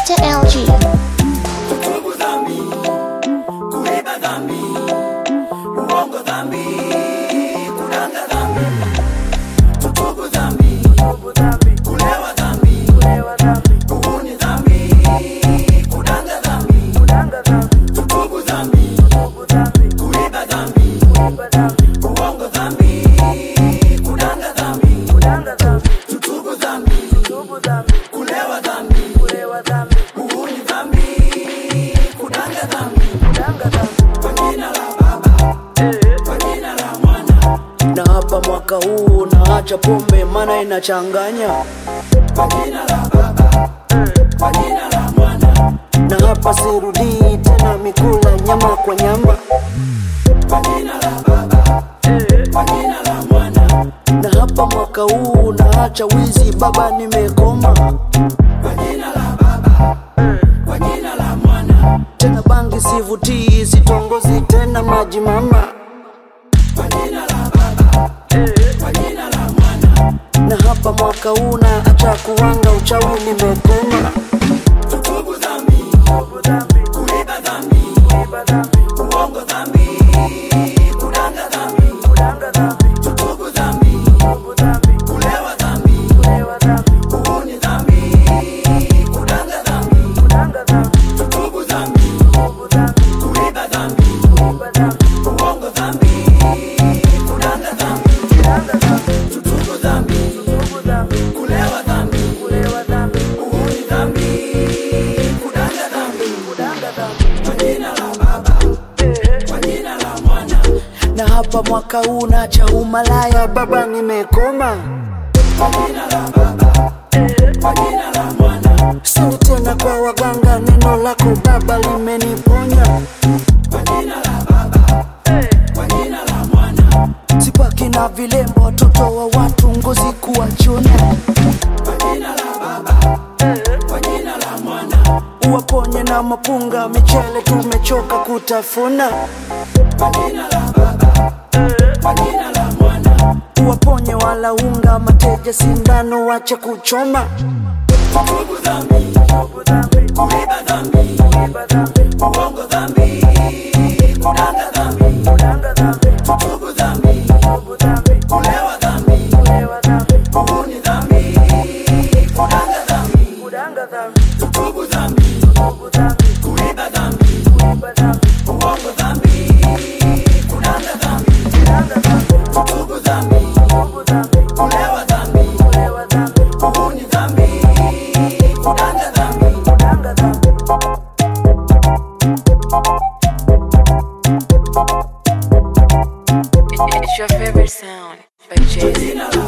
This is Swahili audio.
Mr. LG. Tubu dhambi, kuiba dhambi, uongo dhambi, kudanga dhambi. Tubu dhambi, kulewa dhambi, uhuni dhambi, kudanga dhambi. Tubu dhambi, kuiba dhambi, uongo dhambi, kudanga dhambi. Tubu dhambi, kulewa dhambi, uhuni dhambi, kudanga dhambi. Kwa jina la Baba, kwa jina la Mwana, na hapa mwaka huu naacha pombe maana inachanganya kwa jina la Baba, kwa jina la Mwana, na hapa sirudii tena mikula nyama kwa nyama kwa jina la Baba, kwa jina la Mwana, na hapa mwaka huu naacha wizi baba nimekoma kwa jina la Baba, kwa jina la Mwana, tena bangi sivutii sitongozi tena maji mama kwa jina la Baba, kwa jina la Mwana. na hapa mwaka huu naacha kuwanga uchawi nimekoma Tubu dhambi, kuiba dhambi, uongo dhambi, kudanga dhambi. Tubu dhambi, kulewa dhambi, uhuni dhambi, kudanga dhambi. Tubu dhambi, kuiba dhambi, uongo dhambi, kudanga dhambi. Tubu dhambi, kulewa dhambi, uhuni dhambi, kudanga dhambi. Kwa jina la Baba, kwa jina la Mwana, na hapa mwaka huu naacha umalaya baba nimekoma kwa jina la Baba, kwa jina la Mwana, sini tena kwa waganga neno lako baba limeniponya kwa jina la Baba, kwa jina la Mwana, sipaki na vilembo watoto wa watu ngozi kuwachuna kwa jina la Baba, kwa jina la Mwana, uwaponye na mapunga michele tumechoka kutafuna kwa jina la Baba, kwa jina la Mwana. uwaponye wala unga mateja sindano wache kuchoma Tubu dhambi, kuiba dhambi, uongo dhambi, kudanga dhambi. Tubu dhambi, kulewa dhambi, uhuni dhambi, kudanga dhambi. Tubu dhambi, kuiba dhambi, uongo dhambi, kudanga dhambi. Tubu dhambi, kulewa dhambi, uhuni dhambi, kudanga dhambi. It's your favorite sound by Jay Z. Jina la